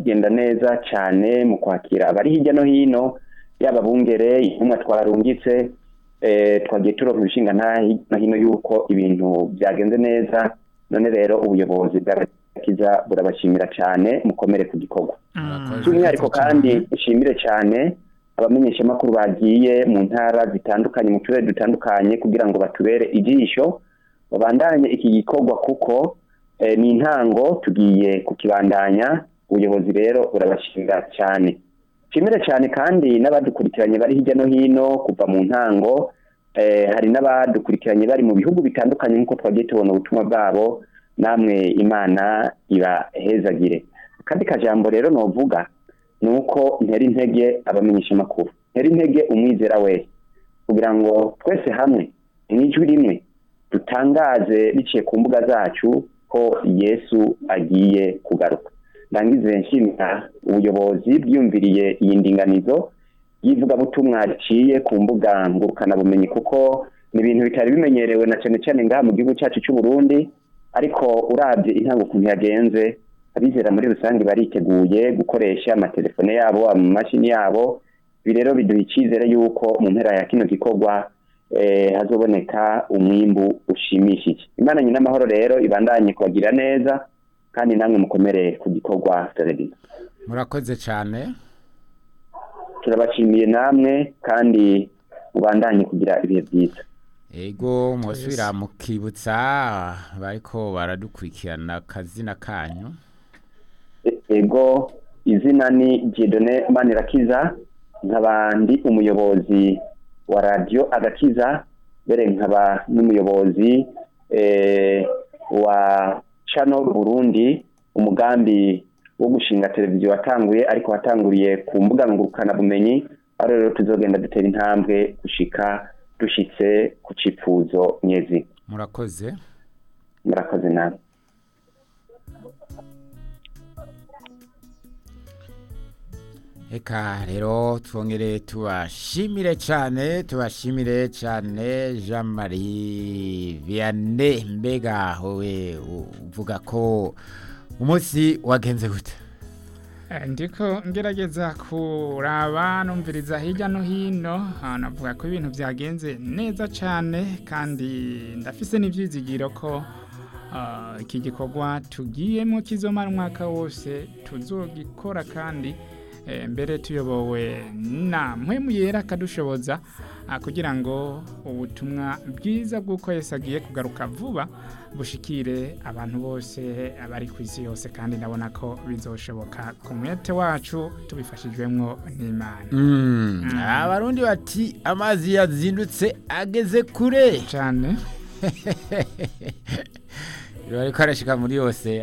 bigenda neza cyane mu kwakira abari hirya no hino yaba bungere intumwa twarungitse eh, twagiye turonka ibishinga nta hirya no hino yuko ibintu byagenze neza none rero ubuyobozi bw'agakiza burabashimira cyane mukomere ku gikorwa Murakoze. by'umwihariko kandi nshimire cyane abamenyeshamakuru bagiye mu ntara zitandukanye mu turere dutandukanye kugira ngo batubere ijisho babandanye iki gikorwa kuko eh, ni intango tugiye kukibandanya ubuyobozi rero burabashimira cyane nshimire cyane kandi n'abadukurikiranye bari hirya no hino kuva mu ntango eh, hari n'abadukurikiranye bari mu bihugu bitandukanye nk'uko twagiye tubona ubutumwa bwabo namwe imana ibahezagire akandi kajambo rero novuga ni uko ntera intege abamenyesha amakuru ntera intege umwizera wese kugira ngo twese hamwe mu ijwi rimwe dutangaze biciye ku mbuga zacu ko yesu agiye kugaruka ndangize nshimira ubuyobozi bwiyumviriye iyi ndinganizo y'ivugabutumwa riciye ku mbuga ngurukanabumenyi kuko ni ibintu bitari bimenyerewe na cyane cyane ngaha mu gihugu cyacu cy'u Burundi ariko urabye intango ukuntu yagenze abizera muri rusange bariteguye gukoresha amatelefone yabo amamashini yabo ibi rero biduha icyizere yuko mu mpera ya kino gikorwa eh, hazoboneka umwimbu ushimishije imana nyina amahoro rero ibandanye kubagira neza kandi namwe mukomere ku gikorwa televiziyo murakoze cyane turabashimiye namwe kandi mubandanye kugira ibihe byiza ego musubira mukibutsa bariko baradukurikirana akazina kanyu E- ego izina ni Dieudonné Manirakiza nkaba ndi umuyobozi wa radio agakiza mbere nkaba n'umuyobozi eh, wa channel Burundi umugambi wo gushinga televiziyo watanguye ariko watanguriye ku mbuga ngurukana bumenyi aho rero tuzogenda dutera intambwe gushika dushitse ku cifuzo nyezi murakoze murakoze namwe Eka rero twongere tubashimire cyane tubashimire cyane Jean Marie Vianney mbega wowe uvuga ko umunsi wagenze gute Eh, ndiko ngerageza kuraba numviriza hirya no hino ah, navuga ko ibintu byagenze neza cyane kandi ndafise n'ibyizigiro ko ah, iki gikorwa tugiyemo kizomara umwaka wose tuzogikora kandi eh, mbere tuyobowe na mpwemu yera akadushoboza ah, kugira ngo ubutumwa bwiza bw'uko Yesu agiye kugaruka vuba bushikire abantu bose abari ku isi yose kandi ndabona ko bizoshoboka ku mwete wacu tubifashijwemo n'imana Mm, abarundi bati amazi yazindutse ageze kure cyane bariko arashika muri yose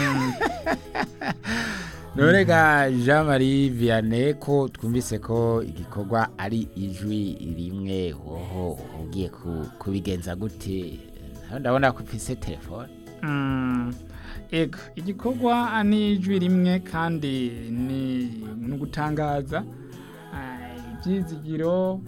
none ga Jean Marie Vianney ko twumvise ko igikorwa ari ijwi rimwe woho ugiye ku- kubigenza gute Naho ndabona ko ufise telefone Mm, ego igikorwa ni ijwi rimwe kandi ni ni ugutangaza ah, ibyizigiro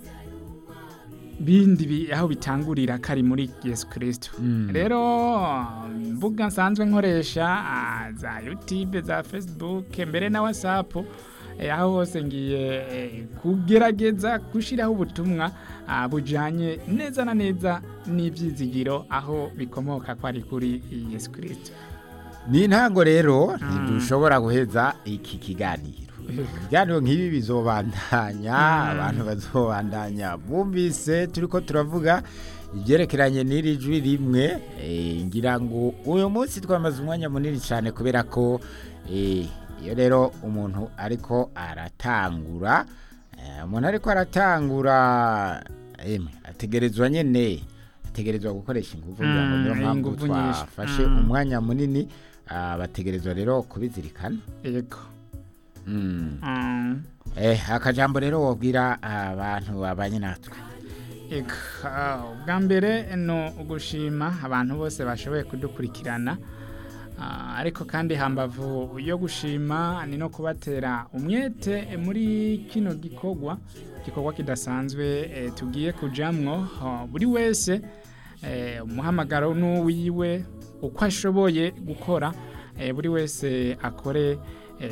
bindi bi- aho bitangurira kari muri yesu kirisito Mm. rero mbuga nsanzwe nkoresha ah, za yutube za fesibuke mbere na watsapu eh, aho hose ngiye eh, kugerageza gushyiraho ubutumwa ah, bujyanye neza na neza n'ibyizigiro aho bikomoka ko ari kuri yesu kirisito ni intango rero ntidushobora guheza iki kiganiro ibiganiro nk'ibi bizobandanya abantu bazobandanya bumvise turi ko turavuga ibyerekeranye n'iri jwi rimwe eh, ngira ngo uyu munsi twamaze umwanya munini cyane kubera ko eh, iyo rero umuntu ariko aratangura eh, umuntu ariko aratangura emwe ategerezwa nyene ategerezwa gukoresha ingufu kugira ngo niyo Mm, mpamvu ingufu nyinshi. twafashe Mm. umwanya munini ah, bategerezwa rero kubizirikana yego Mm. Mm. eh akajambo rero wobwira abantu babanye natwe Eka, ah, ubwa mbere ni ugushima abantu bose bashoboye kudukurikirana Ah, ariko kandi hambavu yo gushima ni no kubatera umwete muri kino gikorwa gikorwa kidasanzwe eh, tugiye kujamwo Ah, buri wese eh, umuhamagaro n'uwiwe uko ashoboye gukora eh, buri wese akore